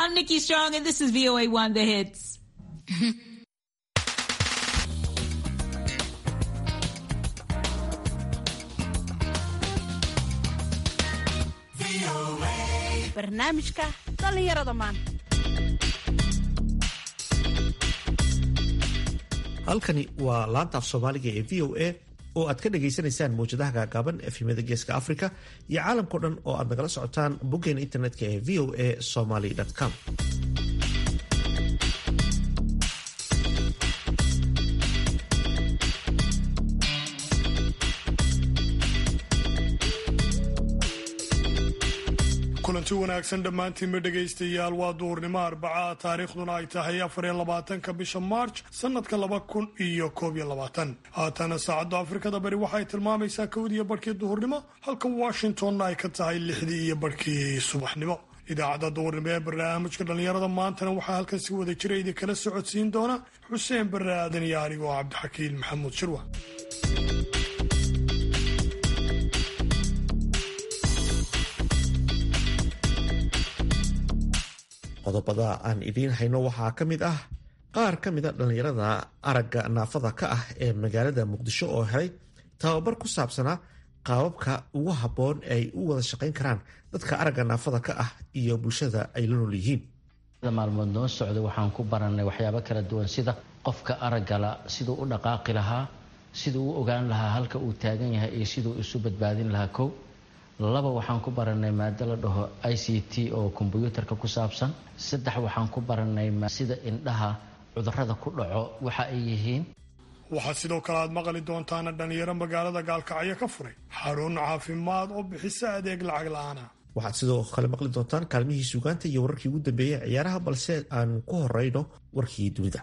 I'm Nikki Strong, and this is VOA One The Hits. barnaamijka dhallinyarada maanta halkani waa laanta af soomaaliga ee v o a oo aad ka dhagaysanaysaan mawjadaha gaagaaban efhimada geeska africa iyo caalamkao dhan oo aad nagala socotaan boggeena internetka ee v o a somaly com kulanti wanaagsan dhammaantiinba dhegaystayaal waa duhurnimo arbaca taariikhduna ay tahay afariyo labaatanka bisha maarj sanadka laba kun iyo koob iyo labaatan haatana saacadda afrikada bari waxay tilmaamaysaa kowdiiyo barhkii duhurnimo halka washingtonna ay ka tahay lixdii iyo barhkii subaxnimo idaacadda duhurnimo ee barnaamijka dhallinyarada maantana waxaa halkan si wada jira idinkala socodsiin doona xuseen barre aadan iyo anigoo cabdixakiin maxamuud shirwa qodobada aan idiin hayno waxaa ka mid ah qaar ka mida dhallinyarada aragga naafada ka ah ee magaalada muqdisho oo helay tababar ku saabsanaa qaababka ugu habboon ay u wada shaqayn karaan dadka aragga naafada ka ah iyo bulshada ay la nool yihiin maalmood noo socda waxaan ku baranay waxyaabo kala duwan sida qofka araggala siduu u dhaqaaqi lahaa siduu u ogaan lahaa halka uu taagan yahay iyo siduu isu badbaadin lahaa kow laba waxaan ku baranay maado la dhaho i c t oo kombyuutarka ku saabsan saddex waxaan ku baranay sida indhaha cudurada ku dhaco waxa ay yihiin waxaad sidoo kale aad maqli doontaana dhallinyaro magaalada gaalkacyo ka furay xarun caafimaad oo bixisa adeeg lacag la-aana waxaad sidoo kale maqli doontaan kaalmihii suugaanta iyo wararkii ugu dambeeyey ciyaaraha balse aan ku horeyno warkii dunida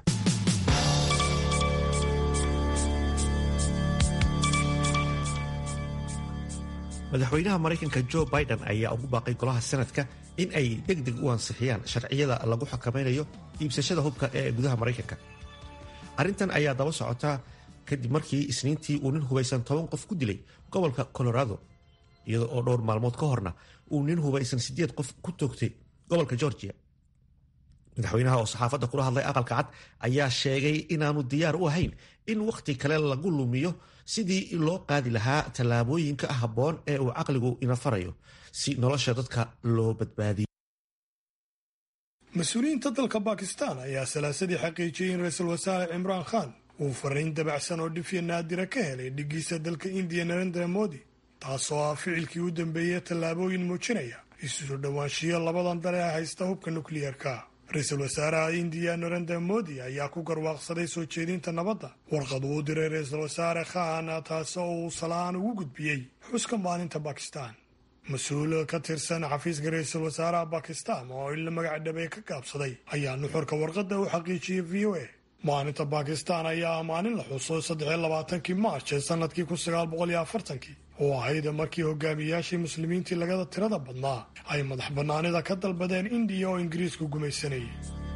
madaxweynaha maraykanka jo biden ayaa ugu baaqay golaha sanadka in ay deg deg u ansixiyaan sharciyada lagu xakameynayo iibsashada hubka ee gudaha maraykanka arrintan ayaa daba socotaa kadib markii isniintii uu nin hubaysan toban qof ku dilay gobolka colorado iyada oo dhowr maalmood ka horna uu nin hubaysan sideed qof ku toogtay gobolka georgia madaxweynaha oo saxaafadda kula hadlay aqalka cad ayaa sheegay inaanu diyaar u ahayn in wakhti kale lagu lumiyo sidii loo qaadi lahaa tallaabooyinka habboon ee uu caqligu ina farayo si nolosha dadka loo badbaadiyo mas-uuliyiinta dalka bakistan ayaa salaasadii xaqiijiyey in ra-iisul wasaare cimraan khan uu fariin dabacsan oo dhifya naadira ka helay dhigiisa dalka indiya narendra modi taasoo ah ficilkii u dambeeyey tallaabooyin muujinaya isuso dhowaanshiyo labadan dale ee haysta hubka nukliyeerka ra-iisul wasaaraha indiya narendra modi ayaa ku garwaaqsaday soo jeedinta nabadda warqad uu diray ra-iisul wasaare khan taasoo uu salaan ugu gudbiyey xuska maalinta bakistan mas-uul ka tirsan xafiiska ra-iisul wasaaraha bakistan oo in la magac dhabay ka gaabsaday ayaa nuxurka warqadda u xaqiijiyey v o a maalinta bakistan ayaa ah maalin la xuso saddexiyo labaatankii maarch ee sanadkii kun sagaal boqol iyo afartankii oo ahayd markii hogaamiyaashii muslimiintii lagada tirada badnaa ay madax bannaanida ka dalbadeen indiya oo ingiriisku gumaysanayay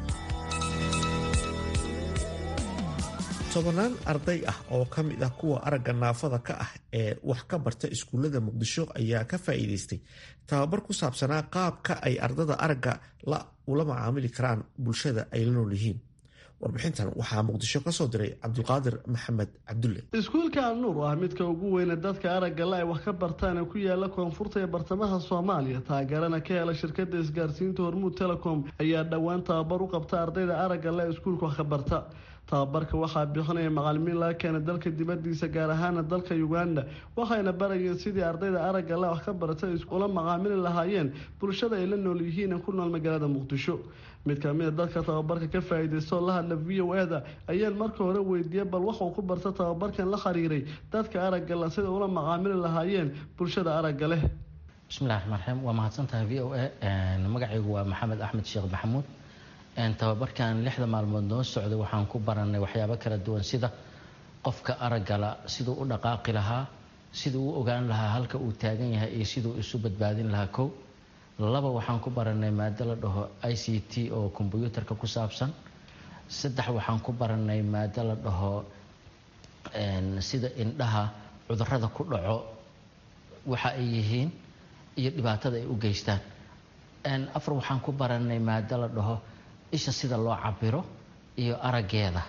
tobannaan arday ah oo ka mid ah kuwa aragga naafada ka ah ee wax ka barta iskuullada muqdisho ayaa ka faa'iidaystay tababar ku saabsanaa qaabka ay ardada aragga la ula macaamili karaan bulshada ay la nool yihiin warbixintan waxaa muqdisho ka soo diray cabdulqaadir maxamed cabdulle iskuulka alnuur oo ah midka ugu weyne dadka aragga la ay wax ka bartaan ee ku yaala koonfurta ee bartamaha soomaaliya taageerana ka hela shirkada isgaarsiinta hormuud telecom ayaa dhowaan tababar u qabta ardayda aragga la iskuulka wax ka barta tababarka waxaa bixinaya macalimiin laga keena dalka dibadiisa gaar ahaana dalka uganda waxayna barayeen sidii ardayda aragga la wax ka barata ula macaamili lahaayeen bulshada ay la nool yihiin ku nool magaalada muqdisho mid kamida dadka tababarka ka faa-iideystoo la hadla v o a-da ayaan marka hore weydiiyey bal waxuu ku barta tababarkan la xiriiray dadka aragga la sida ula macaamili lahaayeen bulshada aragga leh bismillahi raxmaan raxiim waa mahadsantahay v o a magacaygu waa maxamed axmed sheekh maxamuud tababarkan lixda maalmood noo socda waxaan ku baranay waxyaabo kala duwan sida qofka araggala siduu u dhaqaaqi lahaa siduu u ogaan lahaa halka uu taagan yahay iyo siduu isu badbaadin lahaa kow laba waxaan ku baranay maado la dhaho i c t oo kombyuutarka ku saabsan saddex waxaan ku baranay maado la dhaho sida indhaha cudurada ku dhaco waxa ay yihiin iyo dhibaatada ay u geystaan afar waxaan ku baranay maado la dhaho isha sida loo cabiro iyo araggeeda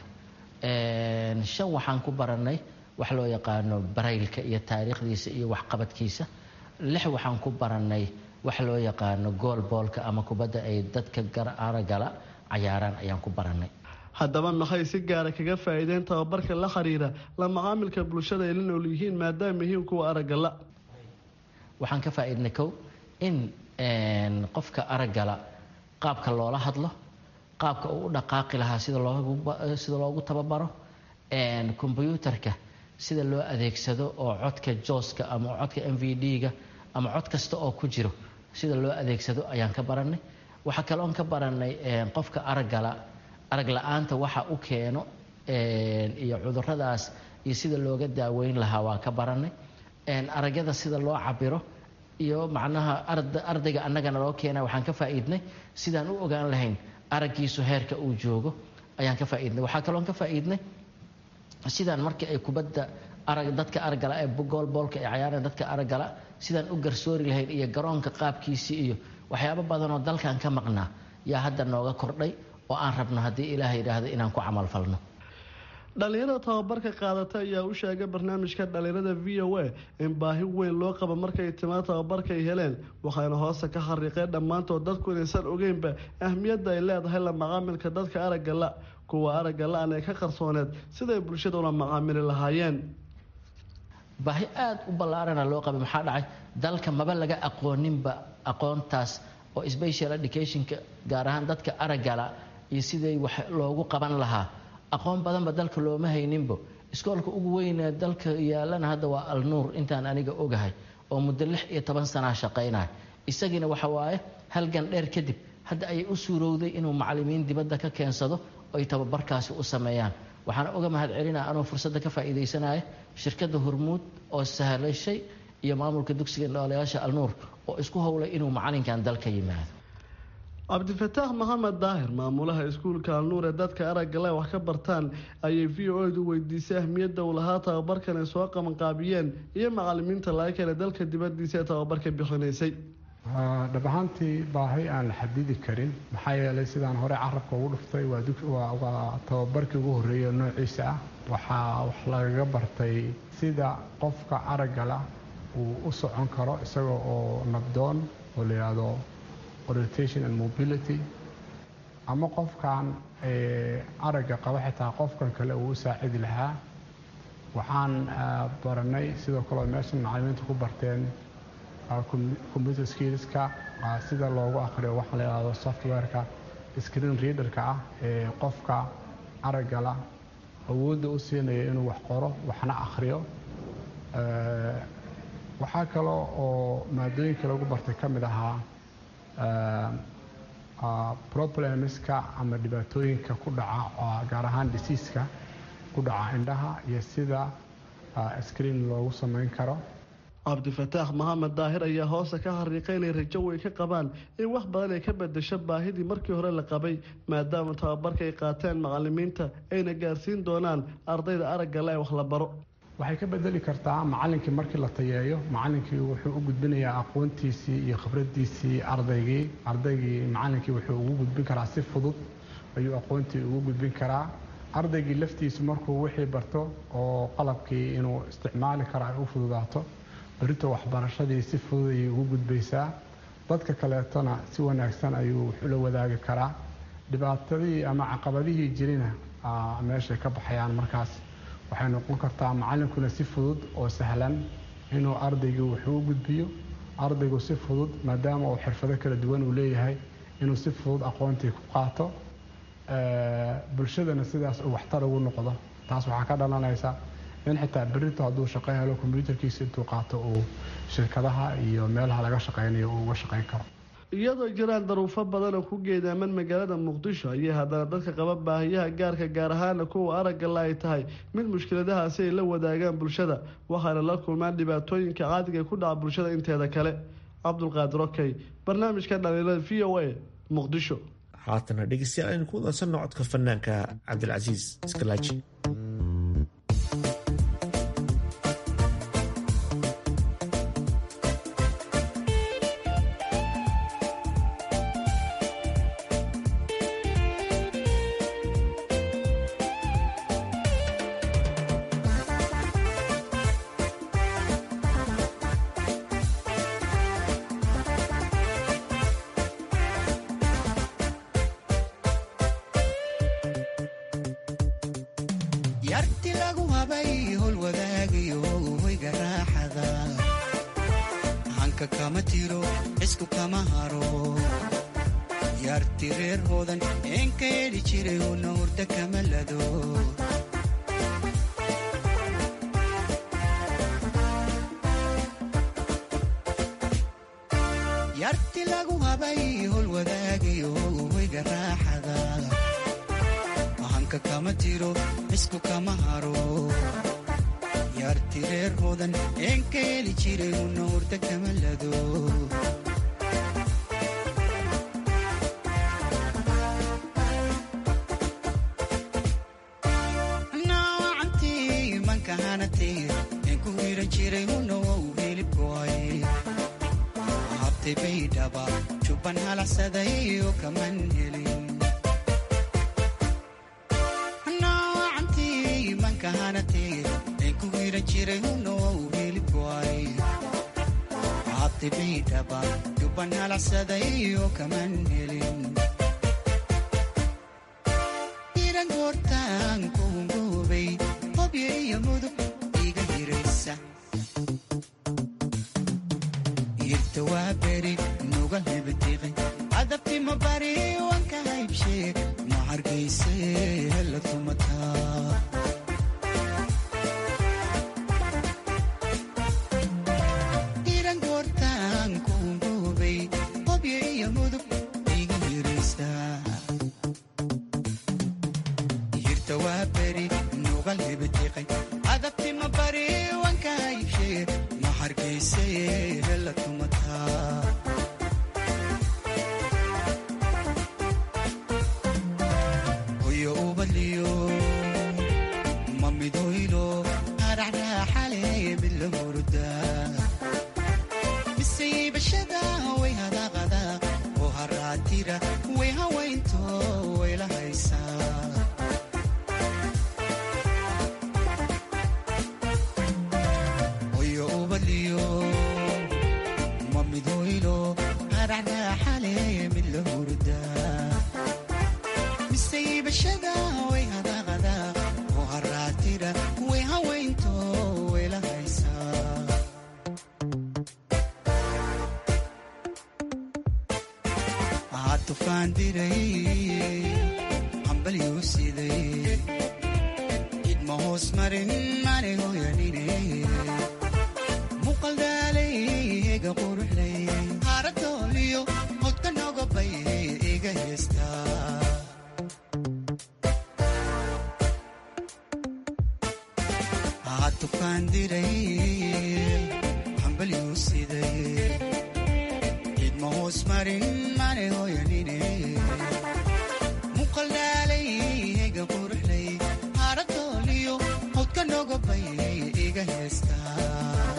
shan waxaan ku baranay wax loo yaqaano baraylka iyo taariikhdiisa iyo waxqabadkiisa lix waxaan ku baranay wax loo yaqaano goolboolka ama kubadda ay dadka aragala cayaaraan ayaan ku baranay haddaba maxay si gaara kaga faa'iideen tababarka la xiriira la macaamilka bulshada ay la nool yihiin maadaama yihiin kuwa araggala waxaan ka faa'iidnay kow in qofka araggala qaabka loola hadlo qaabka uu u dhaqaaqi lahaa sida sida loogu tababaro kombyuutarka sida loo adeegsado oo codka jooska ama codka m v d-ga ama cod kasta oo ku jiro sida loo adeegsado ayaan ka baranay waxaa kaloon ka baranay qofka araggala arag la-aanta waxa u keeno iyo cuduradaas iyo sida looga daaweyn lahaa waa ka baranay aragyada sida loo cabiro iyo macnaha ardayga annagana loo keena waxaan ka faa'iidnay sidaan u ogaan lahayn araggiisu heerka uu joogo ayaan ka faa'iidnay waxaa kaloon ka faa'iidnay sidaan markii ay kubadda arag dadka araggala ee goolboolka ay cayaareen dadka araggala sidaan u garsoori lahayn iyo garoonka qaabkiisii iyo waxyaabo badan oo dalkan ka maqnaa yaa hadda nooga kordhay oo aan rabno haddii ilaah yidhaahdo inaan ku camal falno dhalinyarada tababarka qaadata ayaa u sheegay barnaamijka dhalinyarada v o a in baahi weyn loo qabo markay timaa tababarka ay heleen waxayna hoosta ka xariiqeen dhammaantood dadku inaysan ogeynba ahmiyadda ay leedahay la macaamilka dadka aragga la kuwa aragga la-an ee ka qarsooneed siday bulshada ula macaamili lahaayeen baahi aada u ballaarana loo qabay maxaa dhacay dalka maba laga aqooninba aqoontaas oo special educationka gaar ahaan dadka araggala iyo siday wax loogu qaban lahaa aqoon badanba dalka looma hayninbo iskoolka ugu weynee dalka yaalana hadda waa alnuur intaan aniga ogahay oo muddo lix iyo toban sanaa shaqaynaya isagiina waxa waaye halgan dheer kadib hadda ayay u suurowday inuu macalimiin dibadda ka keensado ay tababarkaasi u sameeyaan waxaana uga mahad celinaa anuu fursadda ka faa'iidaysanaya shirkadda hormuud oo sahlashay iyo maamulka dugsiga noolayaasha alnuur oo isku howlay inuu macalinkan dalka yimaado cabdifataax maxamed daahir maamulaha iskuulka alnuur ee dadka araggale wax ka bartaan ayay v o edu weydiisay ahmiyadda uu lahaa tababarkan ay soo qabanqaabiyeen iyo macalimiinta laga kale dalka dibadiisa ee tababarka bixinaysay dhab ahaantii baahi aan la xadidi karin maxaa yeelay sidaan hore carabka ugu dhuftay waa tababarkii ugu horreeyay noociisa ah waxaa wax lagaga bartay sida qofka araggala uu u socon karo isaga oo nabdoon oo la yidhaahdo orientation and mobility ama qofkan aragga qaba xitaa qofkan kale uu u saacidi lahaa waxaan baranay sidoo kale meeshan macalimiinta ku barteen computer skillska sida loogu akhriyo waxaa la yidhahdo softwareka screen readerka ah ee qofka araggala awoodda u siinaya inuu wax qoro waxna akhriyo waxaa kaloo oo maadooyinka lagu bartay ka mid ahaa problemska ama dhibaatooyinka ku dhaca gaar ahaan disiiska ku dhaca indhaha iyo sida screen loogu samayn karo cabdifataax maxamed daahir ayaa hoosta ka xariiqay inay rajo weyn ka qabaan in wax badan ay ka bedesho baahidii markii hore la qabay maadaama tababarka ay qaateen macalimiinta ayna gaarsiin doonaan ardayda araggale ee wax la baro waxay ka bedeli kartaa macalinkii markii la tayeeyo macalinkii wuxuu u gudbinayaa aqoontiisii iyo khibradiisii ardaygii ardaygii macalinkii wuxuu ugu gudbin karaa si fudud ayuu aqoontii ugu gudbin karaa ardaygii laftiisu markuu wixii barto oo qalabkii inuu isticmaali karo ay u fududaato berito waxbarashadii si fudud ayay ugu gudbaysaa dadka kaleetona si wanaagsan ayuu wax ula wadaagi karaa dhibaatadii ama caqabadihii jirina meeshay ka baxayaan markaas waxay noqon kartaa macalinkuna si fudud oo sahlan inuu ardaygii wuxuu u gudbiyo ardaygu si fudud maadaama uu xirfado kala duwan uu leeyahay inuu si fudud aqoontii ku qaato bulshadana sidaas uu waxtar ugu noqdo taas waxaa ka dhalanaysa in xitaa berito hadduu shaqo helo kombyuutarkiisa intuu qaato uu shirkadaha iyo meelaha laga shaqaynayo uu uga shaqayn karo iyadoo jiraan daruufo badan oo ku geedaaman magaalada muqdisho ayay haddana dadka qaba baahiyaha gaarka gaar ahaana kuwa araggala ay tahay mid mushkiladahaasi ay la wadaagaan bulshada waxaana la kulmaan dhibaatooyinka caadiga ku dhaca bulshada inteeda kale cabdulqaadir okey barnaamijka dhaliilada v o a muqdisho haatana dhegeystayaal aynu ku wadansanno codka fanaanka cabdilcasiis iskalaaji yarti lagu habay hol wadaagayo hoyga raaxada hanka kama tiro cisku kama haro yarti reer hoodan een ka yeedhi jiray una hurda kama lado yarti lagu habay hol wadaagayo hoyga raaxada hanka kama tiro cisku kama haro yarti reer hoodan een ka yeeli jiray una hurda kama lado naawacantii manka hanatee een ku hiran jiray una wow hilibkooy habtay baydhaba jubban halacsaday oo kaman helin naawacantii manka hanatee een ku hiran jiray una wow hilibkooy habtay baydhaba jubban halacsaday oo kaman helin iran goortaan kuungoobay hobyo iyo mudug iga hiraysa irta waa beri nuga hebatiqi adabtima bari wanka haybshee ma hargayse hela tumataa iran goortaan kuungoobay hobyo iyo mudug iga hiraysa irta waa beri nuga hebatiqi adabtima bari wanka haybshee ma hargayse hela tumataa hoyo ubaliyo ma midhoylo haracraaxale mid la hurdaa misaybashada way hadaqada oo haraatira way hawaynto way la haysaa hoyo ubaliyo ma midhoylo haracraaxale mid la hurdaa misaybashada way hadaqada oo haraatira way hawaynto way la haysaa aa tufaan diray hambalyuu siday idma hoos marin mane hoyanine muqaldaalay ega quruxlay haaradooliyo hodka nogobay iga heestaa aa tufaan diray hambalyuu siday idma hoos marin mane hoyanine muqaldaalay ega quruxlay haaradooliyo hodka nogobay iga heestaa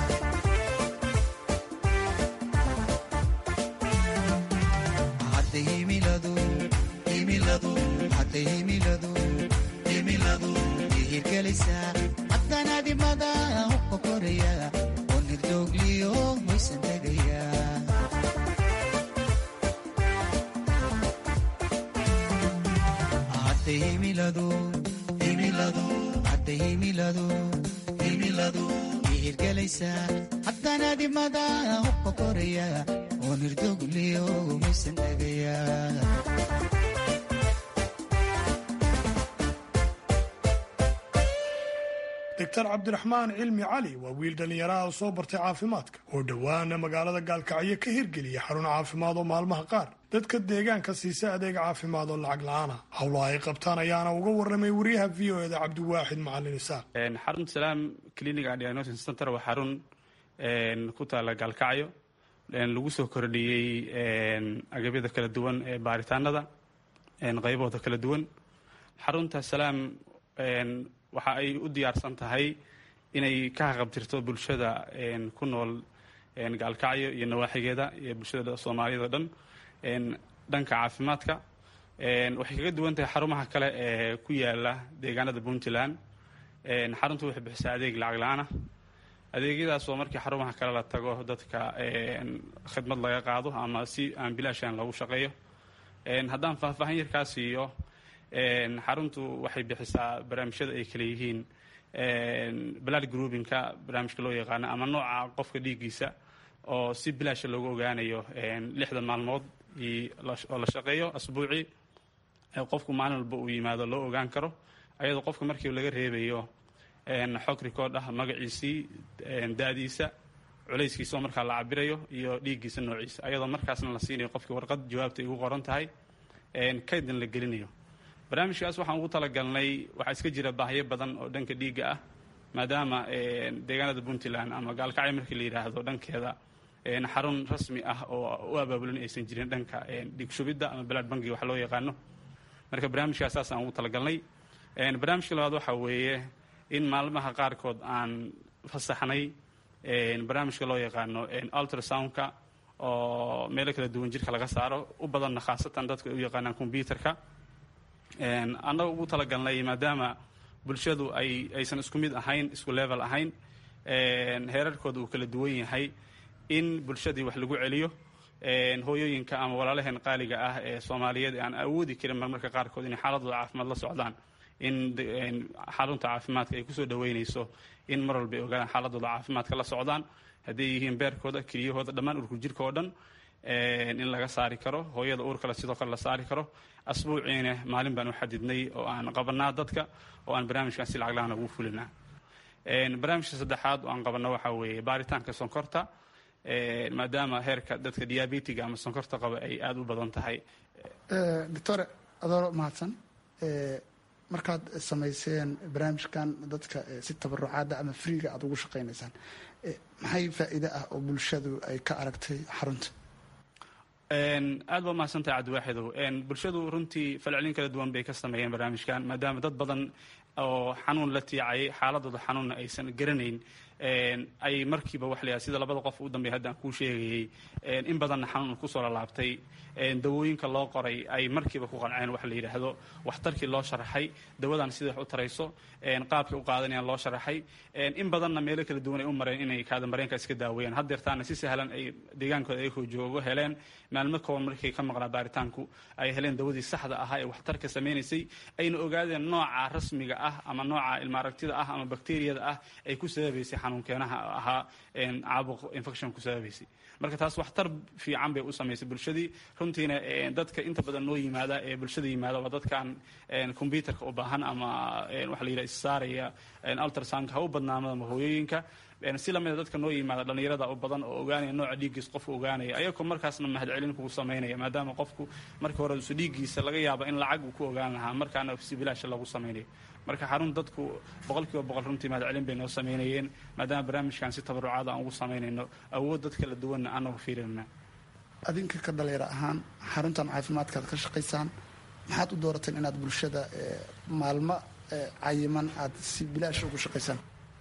hadday himiladu himiladu hadday himiladu himiladu ihirgelaysaa haddana dhimada hubka koraya oo nirdoogliyo hoysan tegaya hadday himiladu himiladu hadday himiladu himiladu ihirgelaysaa haddana dhimada hubka koraya oo nirdoogliyo hoysan tegaya doctor cabdiraxmaan cilmi cali waa wiil dhallinyaraha oo soo bartay caafimaadka oo dhowaana magaalada gaalkacyo ka hirgeliya xarun caafimaad oo maalmaha qaar dadka deegaanka siisa adeeg caafimaad oo lacag la-aan ah howlaha ay qabtaan ayaana uga warramay wariyaha v o eda cabdiwaaxid macalin isaaq xarunta salaam clinic and diagnosis center waa xarun ku taala gaalkacyo lagu soo kordhiyey agabyada kala duwan ee baaritaanada qaybahooda kala duwan xarunta salaam waxa ay u diyaarsan tahay inay ka haqabtirto bulshada ku nool gaalkacyo iyo nawaaxigeeda iyo bulshada soomaaliyada o dhan dhanka caafimaadka waxay kaga duwan tahay xarumaha kale ee ku yaala deegaanada puntland xaruntu waxay bixisaa adeeg lacag la-aan ah adeegyadaas oo markii xarumaha kale la tago dadka khidmad laga qaado ama si aan bilaashan lagu shaqeeyo haddaan faahfaahin yarkaa siiyo xaruntu waxay bixisaa barnaamijyada ay kale yihiin blood groupinka barnaamijka loo yaqaano ama nooca qofka dhiiggiisa oo si bilaasha loogu ogaanayo lixda maalmood oo la shaqeeyo asbuucii qofku maalin walba uu yimaado loo ogaan karo ayadoo qofka markii laga reebayo xog record ah magaciisii da-diisa culayskiisa oo markaa la cabirayo iyo dhiiggiisa noociisa ayadoo markaasna la siinayo qofkii warqad jawaabta ay ugu qoran tahay kaydna la gelinayo barnaamijkaas waxaan ugu talagalnay waxaa iska jira baahyo badan oo dhanka dhiigga ah maadaama deegaanada puntland ama gaalkacyo markii la yidhaahdo dhankeeda xarun rasmi ah oo u abaabulin aysan jirin dhanka dhiig shubidda ama balaad bangiga wax loo yaqaano marka barnaamijkaas saasaan ugu talagalnay barnaamijka labaad waxaa weeye in maalmaha qaarkood aan fasaxnay barnaamijka loo yaqaano ultrasoundka oo meelo kala duwan jirka laga saaro u badanna khaasatan dadku ay u yaqaanaan combyuterka annaga ugu talagalnay maadaama bulshadu ay aysan isku mid ahayn isku level ahayn heerarkooda uu kala duwan yahay in bulshadii wax lagu celiyo hooyooyinka ama walaalaheen qaaliga ah ee soomaaliyeed aan awoodi karin marmarka qaarkood inay xaaladooda caafimaad la socdaan in xarunta caafimaadka ay kusoo dhaweynayso in mar walba ay ogaadaan xaaladooda caafimaadka la socdaan hadday yihiin beerkooda keliyahooda dhammaan urku jirka oo dhan in laga saari karo hooyada uurkale sidoo kale la saari karo asbuuciina maalin baan u xadidnay oo aan qabanaa dadka oo aan barnaamijkan si lacag lahaan ugu fulinaa barnaamijka saddexaad oo aan qabanno waxaa weeye baaritaanka sonkorta maadaama heerka dadka diabetiga ama sonkorta qaba ay aada u badan tahay doctore adooro mahadsan markaad samayseen barnaamijkan dadka si tabarucaada ama freega aada ugu shaqaynaysaan maxay faa'iide ah oo bulshadu ay ka aragtay xarunta aad baa mahadsantahay cabdiwaaxidow bulshadu runtii falcelin kala duwan bay ka sameeyeen barnaamijkan maadaama dad badan oo xanuun la tiicayay xaaladooda xanuunna aysan garanayn ay markiiba wax layahay sida labada qof u dambeey hadda aan kuu sheegayey in badanna xanuun kusoo lalaabtay dawooyinka loo qoray ay markiiba ku qanceen wax la yidhaahdo waxtarkii loo sharaxay dawadan sida wax u tarayso qaabkay u qaadanayaan loo sharaxay in badanna meelo kala duwan ay u mareen inay kaadamareenka iska daaweeyaan haddeertaana si sahlan ay deegaankooda ayagoo joogo heleen maalmo kooban markay ka maqnaa baaritaanku ay heleen dawadii saxda ahaa ee waxtarka samaynaysay ayna ogaadeen nooca rasmiga ah ama nooca ilmaaragtida ah ama bakteriyada ah ay ku sababaysay xanuunkeenaha ahaa caabuq infection ku sababaysay marka taas waxtar fiican bay u samaysay bulshadii runtiina dadka inta badan noo yimaada ee bulshada yimaada waa dadkan combyuterka u baahan ama waxa la yidhaha issaaraya ultrasoundka ha u badnaamada ama hooyooyinka si lamida dadka noo yimaada dhallinyarada u badan oo ogaanaya nooca dhiiggiis qofku ogaanaya ayagoo markaasna mahadcelin kugu samaynaya maadaama qofku markii hore isu dhiiggiisa laga yaaba in lacag uu ku ogaan lahaa markaana si bilaasha lagu samaynayo marka xarun dadku boqol kiiba boqol runtii mahadcelin bay noo samaynayeen maadaama barnaamijkan si tabarucaada aan ugu samaynayno awood dad kala duwanna aanagu fiirinana adinka ka dhalinyaro ahaan xaruntan caafimaadkaad ka shaqaysaan maxaad u doorateen inaad bulshada maalmo cayiman aad si bilaash ugu shaqaysaan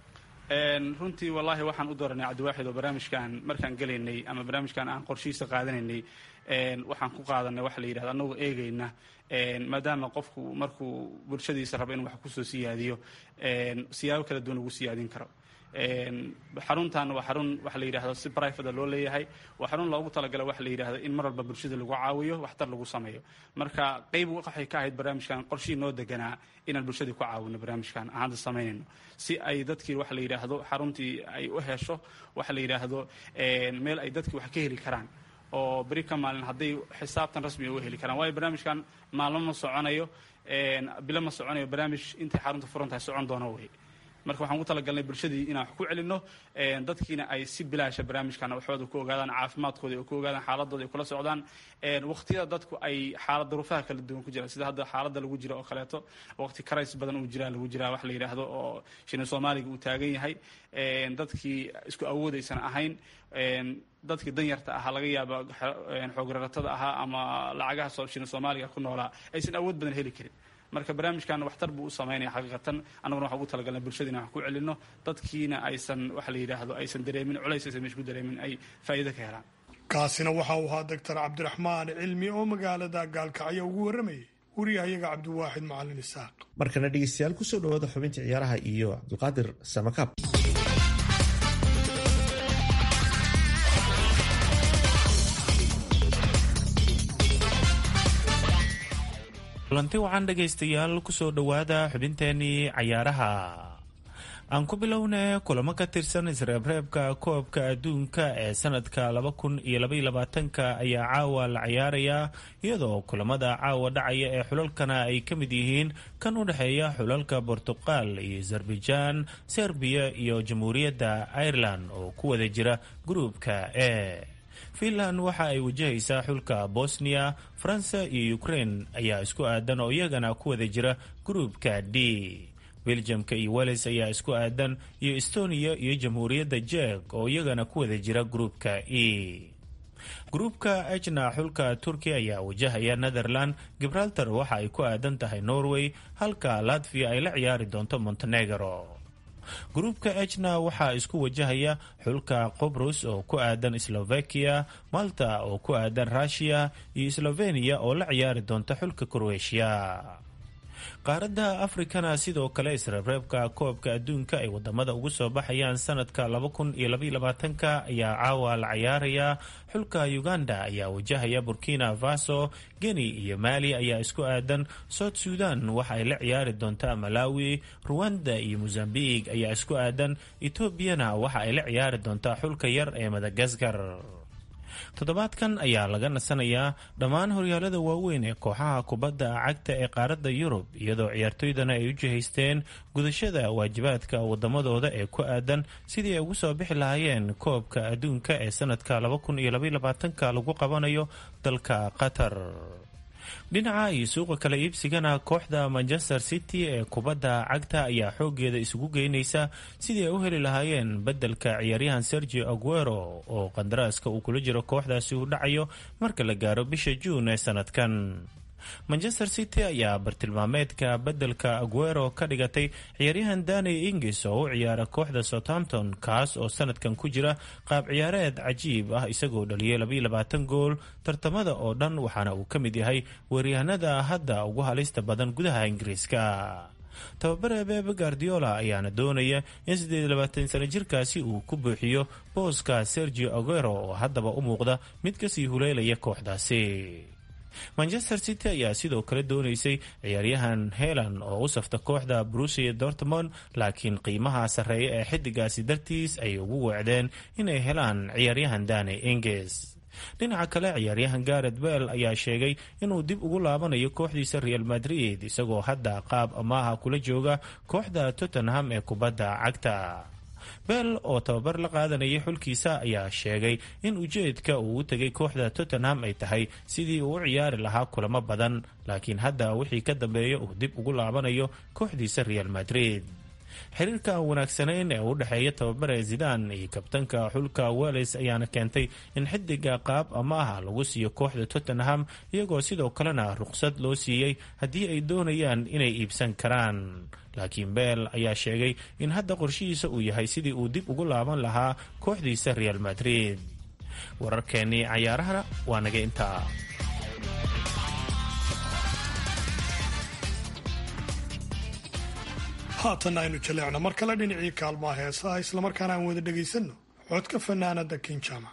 runtii wallaahi waxaan u dooranay cabdiwaaxid oo barnaamijkan markaan gelaynay ama barnaamijkan aan qorshihiisa qaadanaynay waxaan ku qaadanay waxa la yidhahda annagoo eegayna maadaama qofku markuu bulshadiisa rabo in wax kusoo siyaadiyo siyaabo kala duwan ugu siyaadin karo xaruntan waa xarun waxa la yidhahdo si brivate loo leeyahay waa xarun loogu talagala waxa la yidhahdo in mar walba bulshada lagu caawiyo waxtar lagu sameeyo marka qayb waxay ka ahayd barnaamijkan qorshihii noo deganaa inaan bulshadii ku caawino barnaamijkan aan hadda samaynayno si ay dadkii waxa la yidhaahdo xaruntii ay u hesho waxa la yidhaahdo meel ay dadkii wax ka heli karaan oo beri ka maalin hadday xisaabtan rasmiga u heli karaan waayo barnaamijkan maalmo ma soconayo bilo ma soconayo barnaamij intay xarunta furan tahay socon doono wey marka waxaan ugu talagalnay bulshadii inaan wax ku celinno dadkiina ay si bilaasha barnaamijkan waxooda ku ogaadaan caafimaadkooda ay ku ogaadaan xaaladooda ay kula socdaan waqtiyada dadku ay xaalad duruufaha kala duwan ku jiraan sida hadda xaaladda lagu jiro oo kaleeto waqti karays badan uu jiraa lagu jiraa wax la yidhaahdo oo shini soomaaliga uu taagan yahay dadkii isku awoodaysan ahayn dadkii danyarta ahaa laga yaaba xoograratada ahaa ama lacagaha shini soomaaliga ku noolaa aysan awood badan heli karin marka barnaamijkan waxtar buu u samaynaya xaqiiqatan annaguna waxaan ugu talagalnay bulshada inaan wax ku celinno dadkiina aysan waxa la yidhaahdo aysan dareemin culays aysan meesha ku dareemin ay faa'iido ka helaan kaasina waxa uu ahaa doctor cabdiraxmaan cilmi oo magaalada gaalkacyo ugu warramayay wariyahayaga cabdiwaaxid macalin isaaq markana dhegeystayaal kusoo dhawaada xubinta ciyaaraha iyo cabdulqaadir samakaab kulanti wacan dhegaystayaal kusoo dhowaada xubinteenii cayaaraha aan ku bilowna kulamo ka tirsan isreebreebka koobka adduunka ee sanadka laba kun iyo labaiyo labaatanka ayaa caawa la cayaarayaa iyadoo kulamada caawa dhacaya ee xulalkana ay ka mid yihiin kan u dhexeeya xulalka bortuqal iyo azerbaijan serbiya iyo jamhuuriyadda ireland oo ku wada jira gruubka e finland waxa ay wajahaysaa xulka bosnia faransa iyo ukraine ayaa isku aadan oo iyagana ku wada jira gruubka d beljamka iyo wales ayaa isku aadan iyo estonia iyo jamhuuriyadda jek oo iyagana ku wada jira gruubka e gruubka ejna xulka turkiya ayaa wajahaya netherland gibraltar waxa ay ku aadan tahay norway halka latvia ay la ciyaari doonto montenegro gruubka ejna waxaa isku wajahaya xulka qobrus oo ku aadan slovakia malta oo ku aadan rushiya iyo slovenia oo la ciyaari doonta xulka croatia qaaradda afrikana sidoo kale isreebreebka koobka adduunka ay wadamada ugu soo baxayaan sanadka laba kun iyo labaiyo labaatanka ayaa caawa la cayaaraya xulka uganda ayaa wajahaya burkina faso geni iyo maali ayaa isku aadan south sudan waxa ay la ciyaari doontaa malawi ruwanda iyo mozambiq ayaa isku aadan etoobiyana waxa ay la ciyaari doontaa xulka yar ee madagaskar toddobaadkan ayaa laga nasanayaa dhammaan horyaalada waaweyn ee kooxaha kubadda cagta ee qaaradda yurub iyadoo ciyaartoydana ay u jihaysteen gudashada waajibaadka wadamadooda ee ku aadan sidii ay ugu soo bixi lahaayeen koobka adduunka ee sanadka laba kun iyo labaiyo labaatanka lagu qabanayo dalka qatar dhinaca iyo suuqa kala iibsigana kooxda manchester city ee kubadda cagta ayaa xoogeeda isugu geynaysa sidii ay u heli lahaayeen beddelka ciyaaryahan sergio aguero oo qandaraaska uu kula jiro kooxdaasi uu dhacayo marka la gaaro bisha juun ee sanadkan manchester city ayaa bartilmaameedka beddelka aguero ka dhigatay ciyaaryahan dani ingis oo u ciyaara kooxda southampton kaas oo sanadkan ku jira qaab ciyaareed cajiib ah isagoo dhaliyay labaiyo labaatan gool tartamada oo dhan waxaana uu ka mid yahay weeryahanada hadda ugu halista badan gudaha ingiriiska tababare bebe guardiola ayaana doonaya in siddeed iyo labaatan sano jirkaasi uu ku buuxiyo booska sergio aguero oo haddaba u muuqda mid kasii huleelaya kooxdaasi manchester city ayaa sidoo kale doonaysay ciyaaryahan helan oo u safta kooxda brusia dortmond laakiin qiimaha sarreeya ee xidigaasi dartiis ay ugu weecdeen inay helaan ciyaaryahan dani inges dhinaca kale ciyaaryahan garet bell ayaa sheegay inuu dib ugu laabanayo kooxdiisa real madrid isagoo hadda qaab amaaha kula jooga kooxda tottenham ee kubadda cagta bell oo tababar la qaadanayay xulkiisa ayaa sheegay in ujeedka uu u tegay kooxda tottenham ay tahay sidii uu u ciyaari lahaa kulamo badan laakiin hadda wixii ka dambeeya uu dib ugu laabanayo kooxdiisa real madrid xiriirka aan wanaagsanayn ee u dhexeeya tababare zidan iyo kabtanka xulka wales ayaana keentay in xidiga qaab amaaha lagu siiyo kooxda tottenham iyagoo sidoo kalena ruqsad loo siiyey haddii ay doonayaan inay iibsan karaan laakiin beel ayaa sheegay in hadda qorshihiisa uu yahay sidii uu dib ugu laaban lahaa kooxdiisa real madrid wararkeennii cayaarahana waa naga intaa haatan aynu jaleecno mar kale dhinacii kaalmaha heesaha islamarkaana aan wada dhegaysanno codka fanaanada kinjama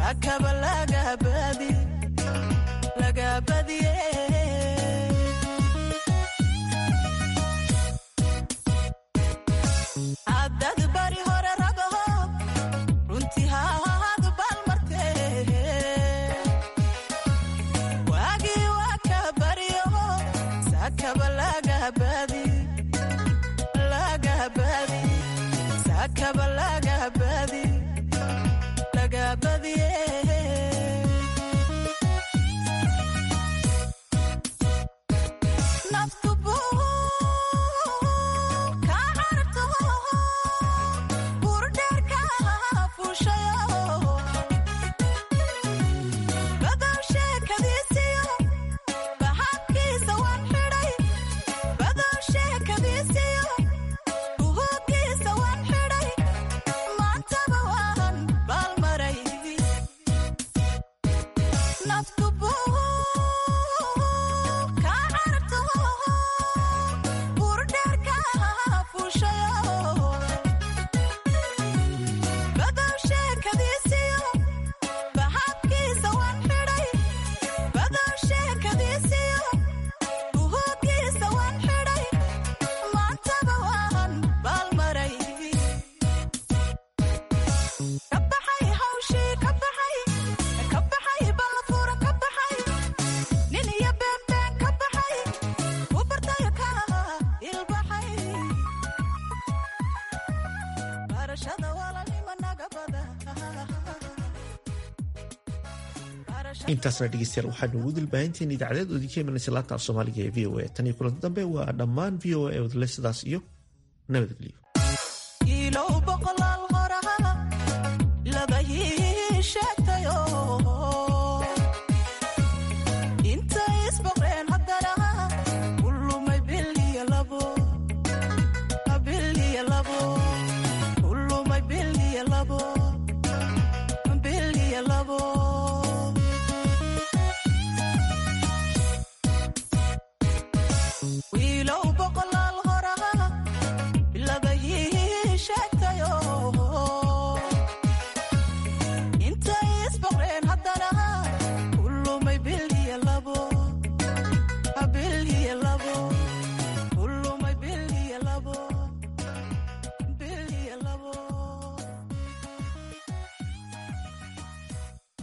saakaba lagabadi lagabadiye haddad bari hore ragaho runtii haahadu baalmarte waagii waa ka baryaho saakaba lagabadi lagabadi saakaba lagabadi lagabadiye naftu buu ka carto burdheerka fuushayo badow sheekadiisiyo baxabkiisa waan xidhay badow sheekadiisiyo buhuubkiisa waan xidhay maantaba waan baalmaray naftu buu ka carto burdheerka fuushayo badow sheekadiisiyo baxabkiisa waan xidhay badow sheekadiisiyo buhuubkiisa waan xidhay maantaba waan baalmaray ka baxay hawshii ka baxay ka baxay ballafura ka baxay nin iyo beenbeen ka baxay u bartayo ka ilbaxay barashada walaalnimo naga bada intaasna dhegeystayaal waxaanu ugu dilbaahinteen idaacadeed oo idinka imanaysa laanta af soomaaliga ee v o a tan iyo kulanti dambe waa dhammaan v o a wadle sidaas iyo nabadgelyo ilow boqolaal qoraha laga hii sheegtayo intay isboqreen haddana u lumay bil iyo labo bil iyo labo u lumay bil iyo labo bil iyo labo